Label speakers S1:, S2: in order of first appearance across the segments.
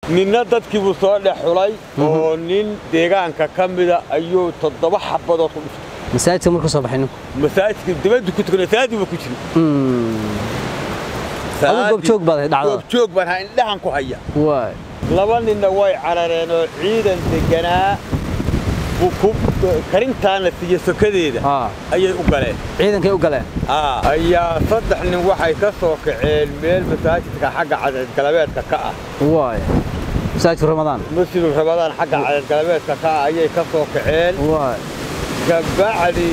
S1: ninna dadkiibuu soo dhex xulay oo nin deegaanka ka mida ayuu toddoba xabadood ku dhiftay
S2: masaajidka markuu soo baxay ninku
S1: masaajidka dibaddu ku tukana salaadiiba ku jiri
S2: Adigu goobjoog baad ahayd dhacdada?
S1: goobjoog baan ahaa indhahan ku haya
S2: waay
S1: laba ninna way carareen oo ciidan deganaa buu ku karintaana siiye sokadeeda
S2: haa
S1: ayay u galeen
S2: ciidankay u galeen
S1: Aa, ayaa saddex nin waxay ka soo kaceen meel masaajidka xagga cadceed galabeedka ka ah
S2: waay masaajidku ramadaan
S1: masjidu rabadaan xagga cadceed galabeedka ka ah ayay ka soo kaceen
S2: waay
S1: kabacdi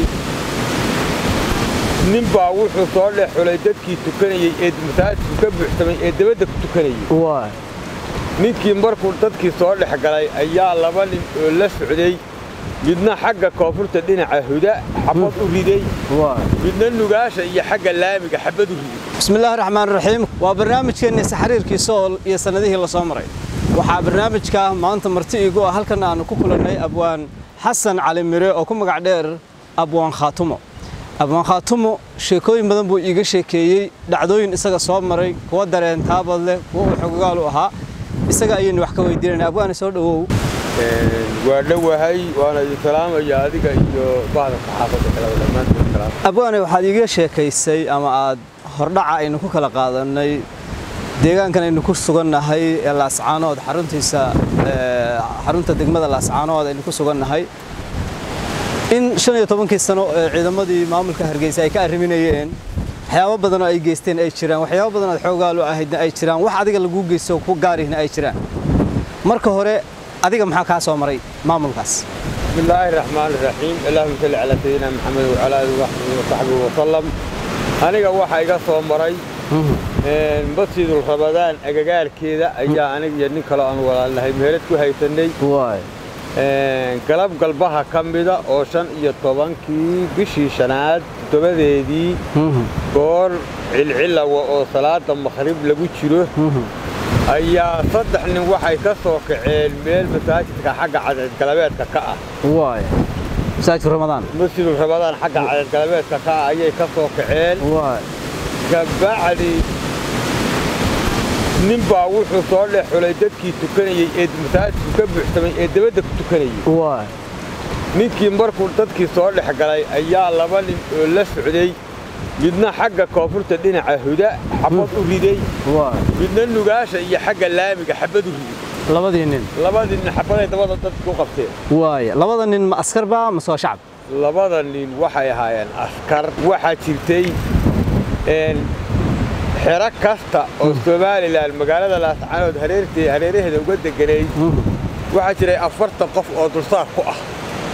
S1: nin baa wuxuu soo dhex xulay dadkii tukanayey ee masaajidku ka buuxsamay ee dabadda ku tukanayey
S2: waay
S1: ninkii markuu dadkii soo dhex galay ayaa laba nin oo la socday midna xagga koonfurta dhinaca huda xabad u riday
S2: waay
S1: midna nugaasha iyo xagga laamiga xabad u riday
S2: بسم الله الرحمن الرحيم waa barnaamijkeennii saxariirkii sool iyo sannadihii la soo maray waxaa barnaamijka maanta marti iigu ah halkan aanu ku kulannay abwaan xasan cali mire oo ku magac dheer abwaan khaatumo abwaan khaatumo sheekooyin badan buu iiga sheekeeyey dhacdooyin isaga soo maray kuwa dareen taabad leh kuwa uu xogogaal u ahaa isaga ayaynu wax ka weydiinayna abwaane soo dhowow
S1: waa dhowahay waana idin salaamaya adiga iyo bahda saxaafadda kaleba dhammaantood salaam
S2: abwaane waxaad iiga sheekaysay ama aad hordhaca aynu ku kala qaadannay deegaankan aynu ku sugannahay ee laascaanood xaruntiisa ee, xarunta degmada laascaanood aynu ku sugannahay in shan iyo tobankii sano ee ciidamadii maamulka hargeysa ay ka arriminayeen waxyaabo badan oo ay geysteen ay jiraan waxyaabo badan oo xoogaal u ahaydna ay jiraan wax adiga lagu geysto ku gaarihna ay jiraan marka hore adiga maxaa kaa soo maray maamulkaas
S1: بسم الله الرحمن الرحيم اللهم صل على سيدنا محمد وعلى اله وصحبه وصحبه وسلم aniga waxa iga soo maray een masjidul rabadaan agagaarkeeda ayaa aniga iyo nin kale aan walaalnahay meherad ku haysanay
S2: waay
S1: een galab galbaha ka mida oo shan iyo tobankii bishii shanaad toddobadeedii goor cilcilawa oo salaada makhrib lagu jiro ayaa saddex nin waxay ka soo kaceen meel masaajidka xagga cadceed galabeedka ka ah
S2: waay masaajidku ramadaan
S1: masjidu rabadaan xagga cadceed galabeedka ka ah ayay ka soo kaceen
S2: waay
S1: kabacdi nin baa wuxuu soo dhex xulay dadkii tukanayey ee masaajidku ka buuxsamay ee dabadda ku tukanayey
S2: waay
S1: ninkii markuu dadkii soo dhex galay ayaa laba nin oo la socday midna xagga koonfurta dhinaca huda xabad u riday
S2: waay
S1: midna nugaasha iyo xagga laamiga xabad u riday
S2: labadii nin
S1: labadii nin xabaday dabada dadku u qabteen
S2: waay labada nin ma askar baa mase waa shacab
S1: labada nin waxay ahaayeen askar waxaa jirtay een xero kasta oo somalilan magaalada laascaanood hareertee hareeraheeda uga deganayd waxaa jiray afartan qof oo dulsaar ku ah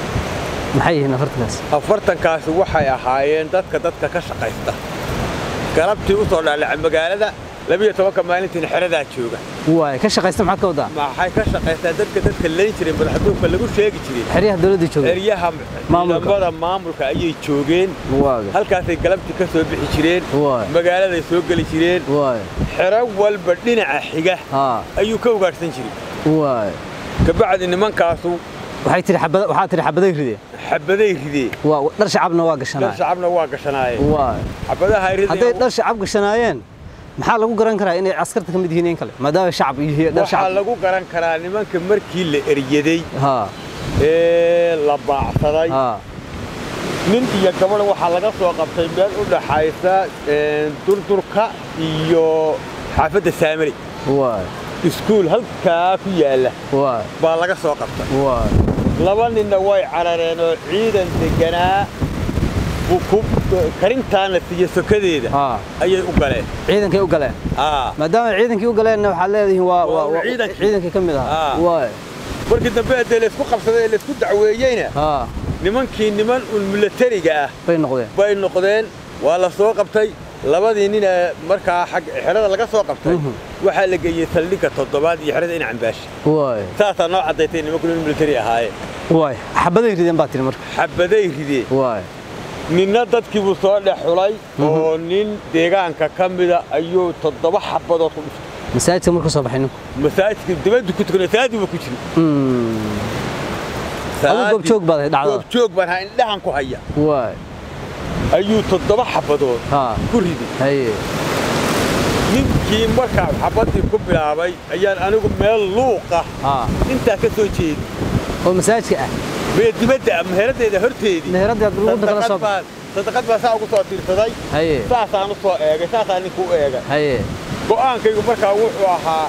S2: maxay yihiin afartankaas
S1: afartankaasi waxay ahaayeen dadka dadka ka shaqaysta galabtii u soo dhaalaca magaalada labiyo tobanka maalintiina xeradaa jooga
S2: waay ka shaqaysta maxaad ka wadaa
S1: maxay ka shaqaystaa dadka dadka layn jiray madaxduubka lagu sheegi jiray
S2: xeryaha dowladda jooga
S1: eryaha
S2: Maamulka.
S1: ciidamada maamulka ayay joogeen
S2: waaga
S1: halkaasay galabtii ka soo bixi jireen
S2: Waay.
S1: magaaladay soo geli jireen
S2: waay
S1: xero walba dhinaca xiga
S2: haa
S1: ayuu ka ugaadhsan jiray
S2: waay
S1: kabacdi nimankaasu
S2: waxay tiri xabada waxaa tiri xabaday rideen
S1: xabaday rideen
S2: waa dhar shacabna waa
S1: dhar
S2: gashanaa
S1: shacabna waa gashanaayeen
S2: waay
S1: xabadaha ay
S2: hadday
S1: rideen
S2: dhar shacab gashanaayeen maxaa lagu garan karaa inay askarta ka mid yihiin in kale maadaama shacab yihiin dhar
S1: waxaa
S2: shacab
S1: lagu garan karaa nimanka markii la eryaday
S2: haa
S1: ee la baacsaday
S2: haa
S1: nin iyo gabadh waxaa laga soo qabtay meel u dhaxaysa een, durdurka iyo xaafadda saamari
S2: waay
S1: iskuul halkaa ku yaalla
S2: waay
S1: baa laga soo qabtay
S2: waay
S1: laba ninna way carareen oo ciidan deganaa buu ku karintaana siiye sokadeeda
S2: haa
S1: ayay u galeen
S2: ciidankay u galeen
S1: Aa,
S2: maadaama ciidankii u galeenna waxaad leedihiin waa
S1: Waa
S2: waa- waa-
S1: ciidankii.
S2: ciidankii ka mid ahaa
S1: Ah.
S2: waay
S1: markii dambe haddee laysku qabsaday ee laysku dacweeyeyna
S2: haa
S1: nimankii niman un milatariga ah
S2: bay noqdeen
S1: bay noqdeen waa la soo qabtay labadii nin ee markaa xag xerada laga soo qabtay
S2: Mhm.
S1: waxaa la geeyey saldhigga toddobaad iyo xerada ina cambaashi
S2: waay
S1: saasaa noo caddaystay nimanku nin militari ahaayeen
S2: waay xabaday rideen baa tiri marka
S1: xabaday rideen
S2: waay
S1: ninna dadkiibuu soo dhex xulay oo nin deegaanka ka mida ayuu toddoba xabadood ku dhiftay
S2: masaajidka markuu soo baxay ninku
S1: masaajidka dibaddu ku tukana salaadiiba ku jiri
S2: adigu goobjoog baad ahayd dhacdada
S1: goobjoog baan ahaa indhahan ku haya
S2: waay
S1: ayuu toddoba xabadood
S2: haa
S1: ku riday
S2: haye
S1: ninkii markaa xabaddii ku bilaabay ayaan anigu meel luuqa
S2: haa
S1: intaa ka soo jeedi
S2: oo masaajidka ah
S1: mee dibadda ah meheraddeeda horteedii
S2: meheradaad lagu kala soo
S1: sadaqad baan sadaqad baan saa ugu soo tiirsaday
S2: haye
S1: saasaan u soo eegay saasaan ninku u eegay
S2: haye
S1: go'aankaygu markaa wuxuu ahaa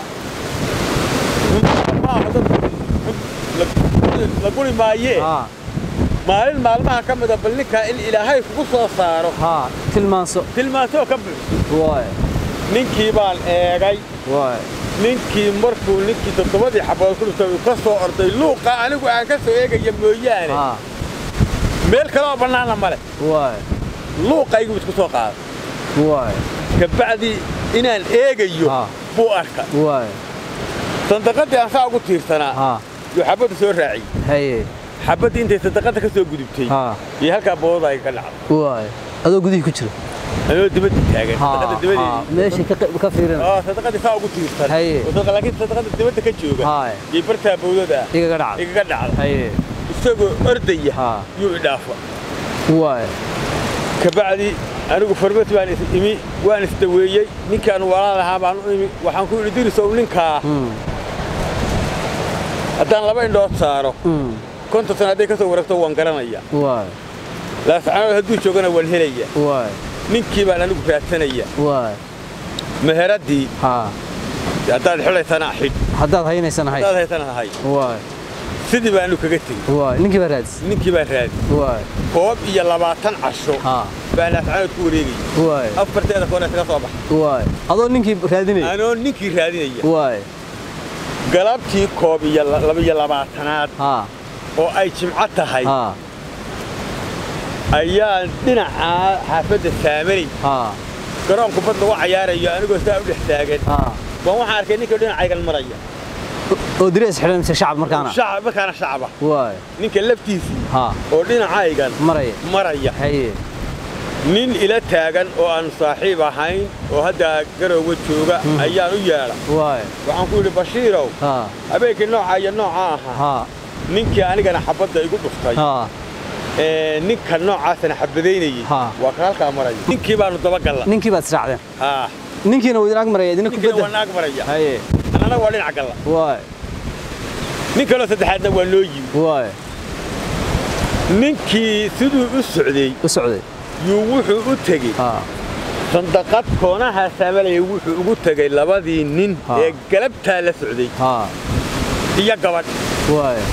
S1: maaha dadku la guri maayee
S2: haa
S1: maalin maalmaha ka mida bal ninkaa in ilaahay kugu soo saaro
S2: haa tilmaanso
S1: tilmaantoo ka buuxso
S2: waay
S1: ninkii baan eegay
S2: waay
S1: ninkii markuu ninkii toddobadii xabood ku dhintay uu ka soo orday luuqa anigu aan ka soo eegaya mooyaane
S2: haa
S1: meel kale oo bannaana male
S2: waay
S1: luuqaygu isku soo qaaday
S2: waay
S1: kabacdi inaan eegayo
S2: Ah.
S1: buu arka
S2: waay
S1: sandaqaddii aan saa ugu tiirsanaa
S2: haa
S1: yuu xabadda soo raaciyey
S2: haye
S1: xabaddii intay sadaqadda ka soo gudubtay
S2: haa
S1: iyo halkaa boodada ay ka dhacday
S2: waay adoo gudihii ku jira
S1: anoo dibadda taagan
S2: haa
S1: sadaqadda
S2: haa
S1: dibadeedii
S2: meeshii ka qe- ka fiirina
S1: oo sadaqadii saa ugu tiirsan
S2: Haye.
S1: oo sadaqa- laakiin sadaqadda dibadda ka jooga
S2: Haye.
S1: iyo bartaa bowdada ah
S2: igaga dhacda
S1: igaga dhacda
S2: haye
S1: isagoo ordaya
S2: haa
S1: yuu idhaafa
S2: waay
S1: kabacdi anigu farmati baan is imi waan isdaweeyey ninkaan walaalahaa baan u imi waxaan ku idhi dirisow ninkaa
S2: Mm,
S1: haddaan laba indhood saaro
S2: mm,
S1: konton sana hadday ka soo wareegto waan garanaya
S2: waay
S1: laascanood hadduu joogana waan helaya
S2: waay
S1: ninkii baan anigu raadsanaya
S2: waay
S1: meheraddii
S2: haa
S1: haddaad xidhaysana xidh
S2: haddaad haynaysanahay
S1: haddaad haysana hay
S2: waay
S1: sidii baanu kaga tegi
S2: waay ninkii baa raadis
S1: ninkii baan raadi
S2: waay
S1: koob iyo labaatan casho
S2: haa
S1: baan laascanood ku wareegaya
S2: waay
S1: afarteeda koona iskaga soo baxa
S2: waay adoo ninkii raadinaya
S1: anoo ninkii raadinaya
S2: waay
S1: galabtii koob iyo la- laba iyo labaatanaad
S2: haa
S1: oo ay jimco tahay
S2: haa
S1: ayaan dhinacaa xaafadda saamanay
S2: haa
S1: garoonku bad lagu cayaarayo anigoo saa u dhex taagan
S2: haa
S1: baan waxaan arkay ninkii dhinacaygan maraya
S2: oo direes xidhan mise shacab markaana
S1: shacab markaana shacaba
S2: waay
S1: ninka laftiisii
S2: haa
S1: oo dhinacaygan
S2: maraya
S1: maraya
S2: haye
S1: nin ila taagan oo aan saaxiib ahayn oo hadda garowga jooga ayaan u yeedha
S2: waay
S1: waxaan ku yidhi bashiirow
S2: haa
S1: habeenkii noocaa iyo noocaa ahaa
S2: haa
S1: ninkii anigana xabadda igu dhuftay
S2: haa
S1: ee ninka noocaasana xabadaynayey
S2: Ha.
S1: waa ka halkaa maraya ninkii baanu dabagalla
S2: ninkii baad israacdeen
S1: haa
S2: ninkiina wuu idin ag maraya idina
S1: ninkiina waa
S2: kubadda
S1: naag maraya
S2: haye
S1: annana waa dhinac galla
S2: waay
S1: nin kaloo saddexaadna waa noo yimi
S2: waay
S1: ninkii siduu u socday
S2: u socday
S1: yuu wuxuu u tegey
S2: haa
S1: sandaqad koonaha saamalaya wuxuu ugu tegey labadii nin
S2: Ha.
S1: ee galabtaa la socday
S2: haa
S1: iyo gabadh
S2: waay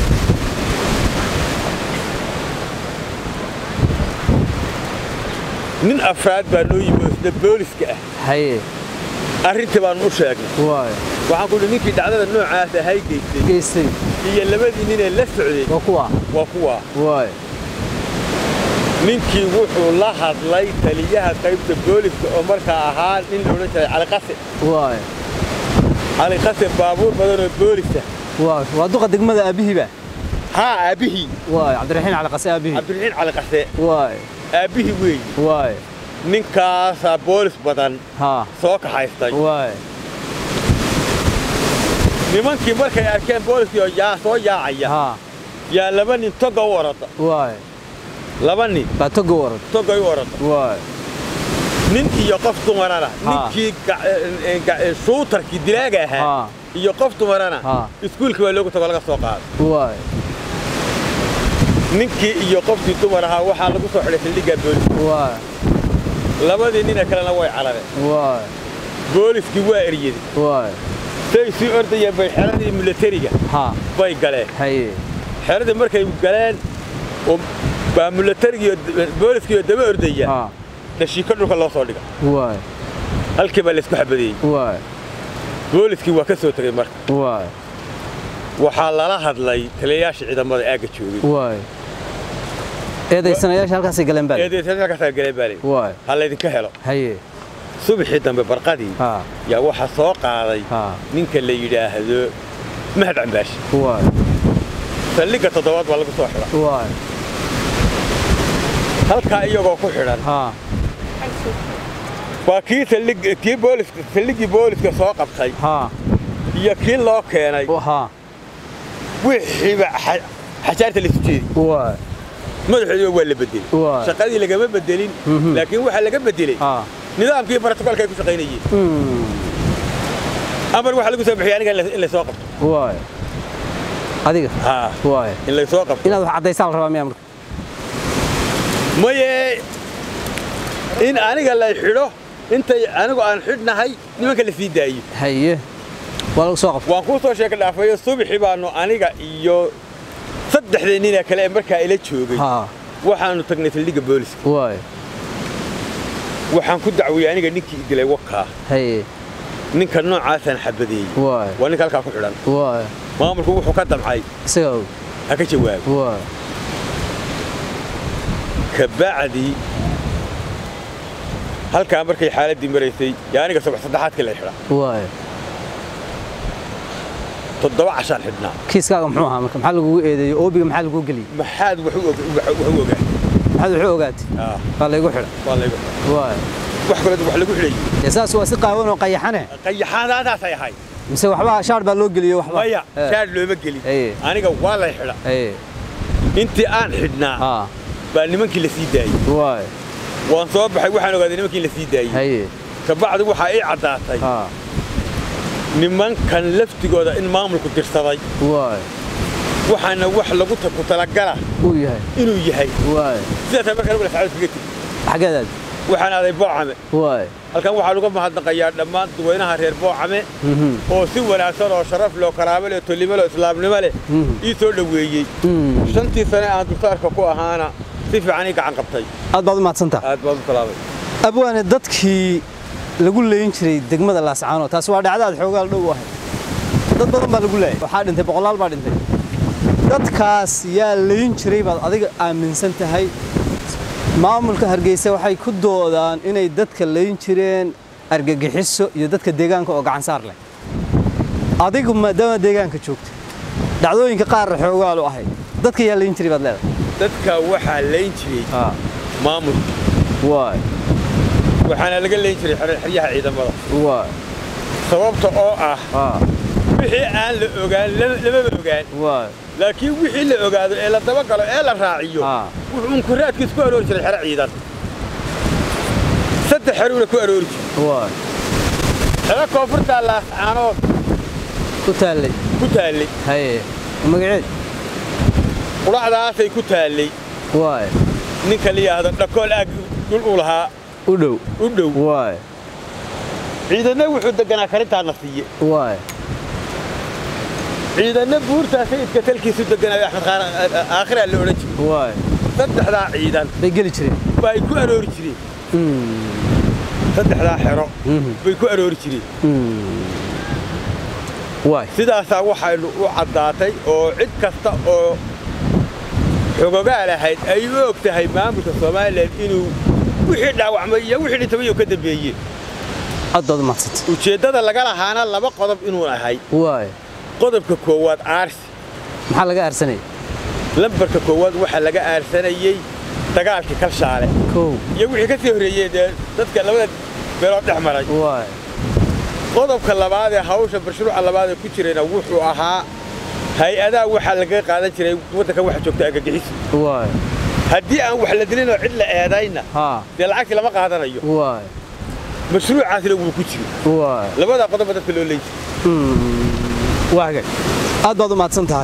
S1: nin afraad baa noo yimi oo isna booliska ah
S2: haye
S1: arrintii baanu u sheegnay
S2: waay
S1: waxaan ku idhi ninkii dhacdada noocaas ahay geystay
S2: geystay
S1: iyo labadii nin ee la socday
S2: waa kuwa
S1: waa kuwaa
S2: waay
S1: ninkii wuxuu la hadlay taliyaha qaybta booliska oo markaa ahaa nin la odhan jiray caliqase
S2: waay
S1: caliqase baabuur badan oo boolisa
S2: waay waa duqa degmada aabihiiba
S1: haa aabbihii
S2: waay cabdiraxiin cali qase aabihii
S1: cabdiraxiin caliqase
S2: waay
S1: aabbihii weeye
S2: waay
S1: ninkaasaa boolis badan
S2: haa
S1: soo kaxaystay
S2: waay
S1: nimankii markay arkeen booliskii oo yaa soo yaacaya
S2: haa
S1: yaa laba nin toga u orada
S2: waay
S1: laba nin
S2: baa toga warad
S1: togay u orada
S2: waay
S1: nin iyo qof dumarana
S2: Ha.
S1: ninkii ga- eh, ga- eh, shuutarkii dilaaga ahaa
S2: haa
S1: iyo qof dumarana
S2: Ha.
S1: iskuulkii baa loogu tago laga soo qaaday
S2: waay
S1: ninkii iyo qofkii dumar ahaa waxaa lagu soo xidhay saldhiggaa booliska
S2: waay
S1: labadii nina kalena way carareen
S2: waay
S1: booliskii waa eryaday
S2: waay
S1: say sii ordayeen bay xeradii milatariga
S2: haa
S1: bay galeen
S2: haye
S1: xeradii markay galeen oo baa milatarigii iyo booliskii oo daba ordaya
S2: haa
S1: dhashiiko dhulka loo soo dhiga
S2: waay
S1: halkii baa laysku xabadeeyey
S2: waay
S1: booliskii waa ka soo tegey marka
S2: waay
S1: waxaa lala hadlay taliyayaasha ciidamada aagga joogay
S2: waay eedaysanayaasha halkaasay galeen baa
S1: eedeysakaasaa galeen baa layidhi
S2: waay
S1: ha laydinka helo
S2: haye
S1: subaxii dambe barqadii
S2: haa
S1: yaa waxaa soo qaaday
S2: haa
S1: ninka la yidhaahdo mahad cambaashi
S2: waay
S1: saldhigga toddobaad baa lagu soo xidhan
S2: waay
S1: halkaa iyagoo ku xidhan
S2: haa
S1: waa kii saldhig kii booliska saldhiggii booliska soo qabtay
S2: haa
S1: iyo kii loo keenay
S2: haa
S1: wixiiba xa- xajaarta laisu jeedi
S2: waay
S1: madaxoodiba waa la bedelay
S2: Waa.
S1: shaqadii lagama bedelin
S2: Mhm.
S1: laakiin waxaa laga bedelay
S2: haa
S1: nidaamkii iyo brotokolka ay ku shaqaynayeen amar waxaa lagu soo bixiyay aniga in la- in laysoo qabto
S2: waay adiga
S1: haa
S2: waay
S1: in laysoo qabto
S2: inaad wax caddaysaa la rabaa miyaa marka
S1: maye in aniga lay xidho intay anigu aan xidhnahay nimanka la sii daayo
S2: haye waa lagu soo qabta
S1: waan kuu soo sheeka dhaafayo subaxii baanu aniga iyo saddexdii nina kale ee markaa ila joogay
S2: haa
S1: waxaanu tagnay saldhigga booliska
S2: waay
S1: waxaan ku dacwiyey aniga ninkii idilay wakaa
S2: haye
S1: ninka noocaasaan xabadeeyey
S2: waay
S1: waa ninka halkaa ku xidhan
S2: waay
S1: maamulku wuxuu ka damcay
S2: isaga og
S1: ha ka jawaabo
S2: waay
S1: kabacdi halkaa markay xaaladdii maraysay yaa aniga subax saddexaadkii lay xidha
S2: waay
S1: toddoba cashaan xidhnaa
S2: kiiskaaga muxuu ahaa marka maxaa lagugu eedeeyey oobiga maxaa lagugu geliyey
S1: maxaad wax u og- wax u ogaa
S2: maxaad wuxuu ogaatay
S1: Ah,
S2: waa laygu xidha
S1: waa laygu xidhay.
S2: waay
S1: wax kale wax lagu xidhayey
S2: dee saas waa si qaawan oo qayaxane
S1: qayaxaadaadaasay ahayd
S2: mise waxba shaar baa loo geliyey waxba
S1: maya
S2: Eh,
S1: shaar looma gelin
S2: Aye.
S1: aniga waa lay xidha
S2: haye
S1: intii aan xidhnaa
S2: haa
S1: baa nimankii la sii daayey
S2: waay
S1: waan soo baxay waxaan ogaaday nimankii la sii daayey
S2: haye
S1: kabacdi waxaa ii caddaatay
S2: haa
S1: nimankan laftigooda in maamulku dirsaday
S2: waay
S1: waxaana wax lagu ta- ku talagala
S2: uu yahay
S1: inuu yahay
S2: waay
S1: sidaasaa markaa lagu lascado kaga tegi
S2: xaggeedaad
S1: waxaan aaday boocame
S2: waay
S1: halkan waxaa lagu mahadnaqayaa dhammaan dadweynaha reer boocame
S2: Mhm.
S1: oo si wanaagsan oo sharaf leh oo karaamo leh oo tolnimo leh oo islaamnimo leh
S2: Mhm.
S1: ii soo dhoweeyey
S2: Mm.
S1: shantii sane aan dulsaarka ku ahaana si fiican ii gacan qabtay
S2: aad baad u mahadsantaha
S1: aad baad u salaamay
S2: abwaane dadkii lagu leyn jiray degmada laascaano taasi waa dhacdaad xoogaal dhow u ahayd dad badan baa lagu leeyay waxaa dhintay boqolaal baa dhintay dadkaas yaa leyn jiray baad adiga aaminsan tahay maamulka hargeysa waxay ku doodaan inay dadka leyn jireen argagixiso iyo dadka deegaanka oo gacan saar leh adigu maadaama deegaanka joogta dhacdooyinka qaarna xoogaal u ahayd dadka yaa leyn jiray baad leedahay
S1: dadka waxaa layn jiray maamulka
S2: waay
S1: waxaana laga layn jiray xer- xeryaha ciidamada
S2: waay
S1: sababta oo ah
S2: ah
S1: wixii aan la ogaan lama- lamaba ogaan
S2: waay
S1: laakiin wixii la ogaado ee la dabagalo ee la raaciyo
S2: Ah.
S1: wuxuu unkuraadkiis ku aroori jiray xero ciidan saddex xeruuna ku aroori jiray
S2: waay
S1: xero koonfurtaa laascaanood
S2: ku taallay
S1: ku taallay
S2: haye magaceed
S1: qudhacdaasay ku taallay
S2: waay
S1: ninka la yidhaahdo dhakool aag dhul uu lahaa
S2: u dhow
S1: u dhow
S2: waay
S1: ciidanna wuxuu deganaa karintaana siiye
S2: waay
S1: ciidanna buurtaa sayidka talkiisu deganaayo axmed khaar aakhiraa la odhan jiray
S2: waay
S1: saddexdaa ciidan
S2: bay geli jireen
S1: baa ay ku aroori jireen saddexdaa xero bay ku aroori jireen
S2: waay
S1: sidaasaa waxaynu u caddaatay oo cid kasta oo xogogaal ahayd ay u og tahay maamulka somalilan inuu wixii dhaawacmay iyo wixii dhintay ka dambeeyeen
S2: aad baad u mahadsanta
S1: ujeeddada laga lahaana laba qodob inuu ahay
S2: waay
S1: qodobka koowaad aarsi
S2: maxaa laga aarsanaya
S1: lambarka koowaad waxaa laga aarsanayey dagaalkii kalshaale
S2: kow
S1: iyo wixii ka sii horreeyey dee dadka labada beelood dhex maray
S2: waay
S1: qodobka labaad ee hawsha mashruuca labaad ee ku jirayna wuxuu ahaa hay-adaha waxaa laga qaadan jiray waddanka waxa joogta argagixis
S2: waay
S1: haddii aan wax la dilin oo cid la eedayna
S2: haa
S1: dee lacagtii lama qaadanayo
S2: waay
S1: mashruucaasina wuu ku jiri
S2: waay
S1: labadaa qodoba dadka loo leeyi
S2: waa hagaag aad baad u mahadsan tahay